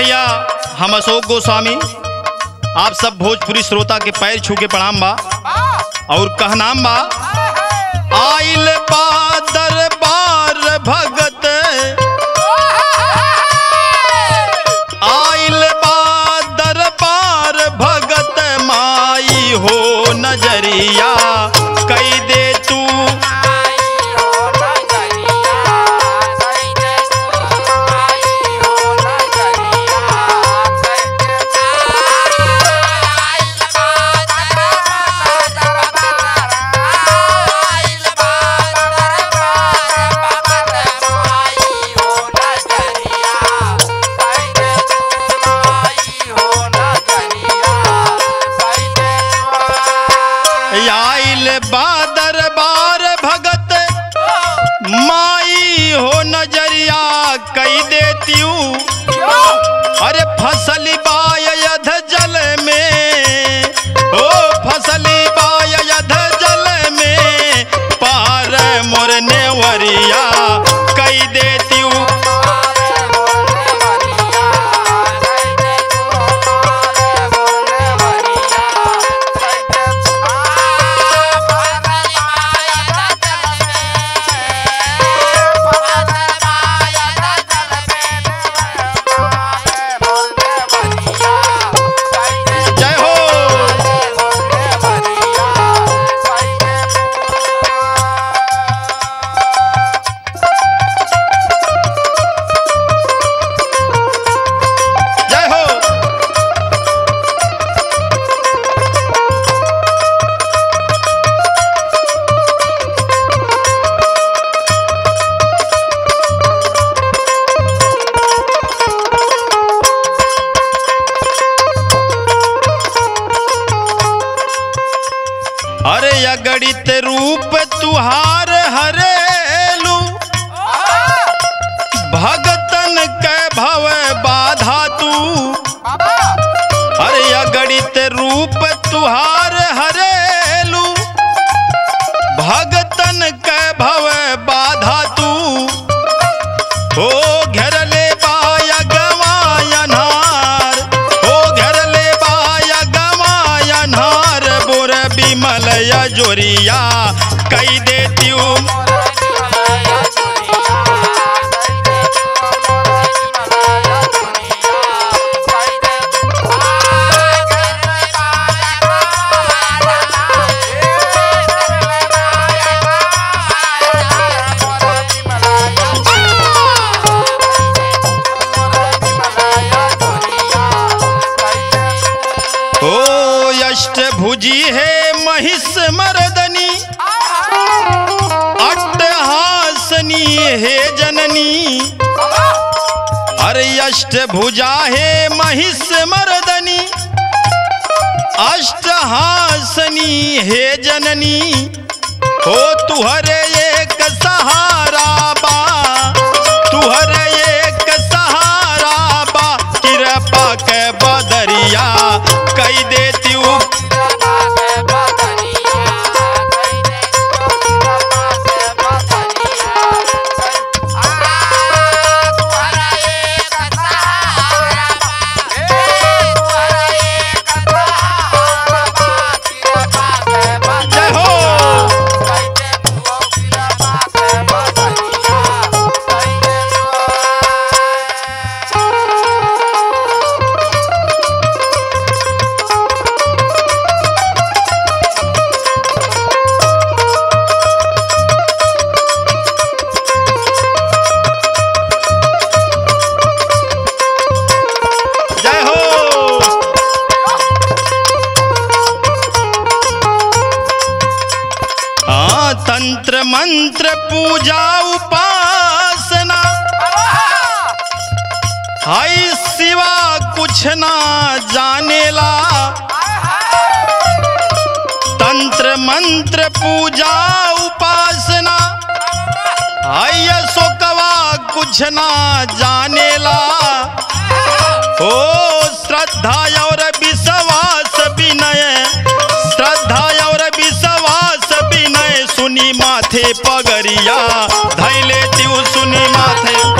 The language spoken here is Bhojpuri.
भैया हम अशोक गोस्वामी आप सब भोजपुरी श्रोता के पैर छू के प्रणाम बा और कहनाम बा आइल बा दरबार भगत आइल बा दरबार भगत माई हो नजरिया कई दे तू आइल बा दरबार भगत माई हो नजरिया कई देती अरे फसल बायध जल में ओ फसल बायध जल में पार मोर नेवरिया कई देती जय हो जय हो अरे अगणित रूप तुहार हरेलू भगतन के भव बाधा तू अरे अगणित रूप तुहार हरेलू भगतन के भव बाधा तू ओ घेरले बाया गवायनहार ओ घेरले बाया गवायनहार बुर बिमल जोरिया कई देती ओ अष्टभुजी है महिष मर्दनी अट्टहासनी हे जननी अरे अष्टभुजा है महिष मर्दनी अष्टहासनी हे जननी हो तुहरे एक सहारा बा तुहरे एक सहारा बा कृपा के बदरिया कई देती जय हो जय हो हाँ तंत्र मंत्र पूजा उपासना हाय सिवा कुछ ना जानेला तंत्र मंत्र पूजा उपासना हाय शोकवा कुछ ना जानेला ओ श्रद्धा और विश्वास विनय श्रद्धा और विश्वास विनय सुनी माथे पगरिया धैले त्यू सुनी माथे